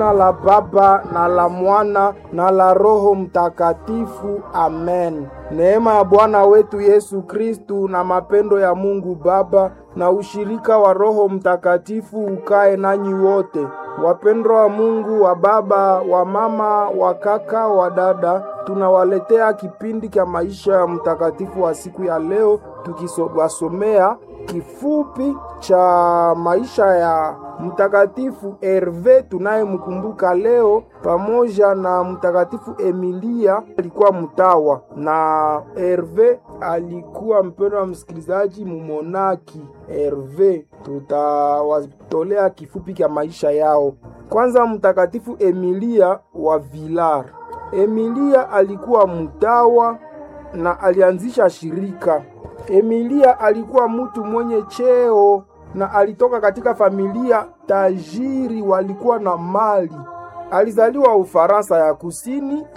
Jina la Baba na la Mwana na la Roho Mtakatifu. Amen. Neema ya Bwana wetu Yesu Kristu na mapendo ya Mungu Baba na ushirika wa Roho Mtakatifu ukae nanyi wote. Wapendwa wa Mungu, wa baba, wa mama, wa kaka, wa dada, tunawaletea kipindi cha maisha ya mtakatifu wa siku ya leo, tukiwasomea kifupi cha maisha ya mtakatifu Herve tunayemkumbuka leo, pamoja na mtakatifu Emilia alikuwa mtawa, na Herve alikuwa mpendo wa msikilizaji mumonaki. Herve tutawatolea kifupi cha maisha yao. Kwanza, mtakatifu Emilia wa Vilar. Emilia alikuwa mtawa na alianzisha shirika. Emilia alikuwa mtu mwenye cheo na alitoka katika familia tajiri, walikuwa na mali. Alizaliwa Ufaransa ya Kusini